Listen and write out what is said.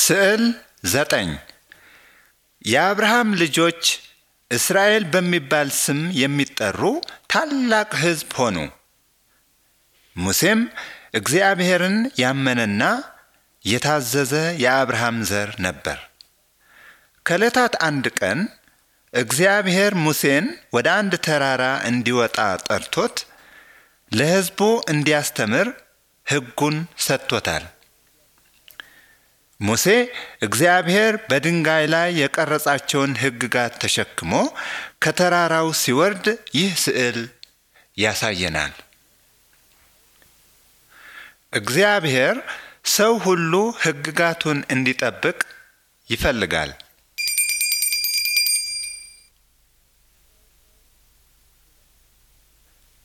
ስዕል ዘጠኝ የአብርሃም ልጆች እስራኤል በሚባል ስም የሚጠሩ ታላቅ ሕዝብ ሆኑ። ሙሴም እግዚአብሔርን ያመነና የታዘዘ የአብርሃም ዘር ነበር። ከዕለታት አንድ ቀን እግዚአብሔር ሙሴን ወደ አንድ ተራራ እንዲወጣ ጠርቶት ለሕዝቡ እንዲያስተምር ሕጉን ሰጥቶታል። ሙሴ እግዚአብሔር በድንጋይ ላይ የቀረጻቸውን ሕግጋት ተሸክሞ ከተራራው ሲወርድ ይህ ስዕል ያሳየናል። እግዚአብሔር ሰው ሁሉ ሕግጋቱን እንዲጠብቅ ይፈልጋል።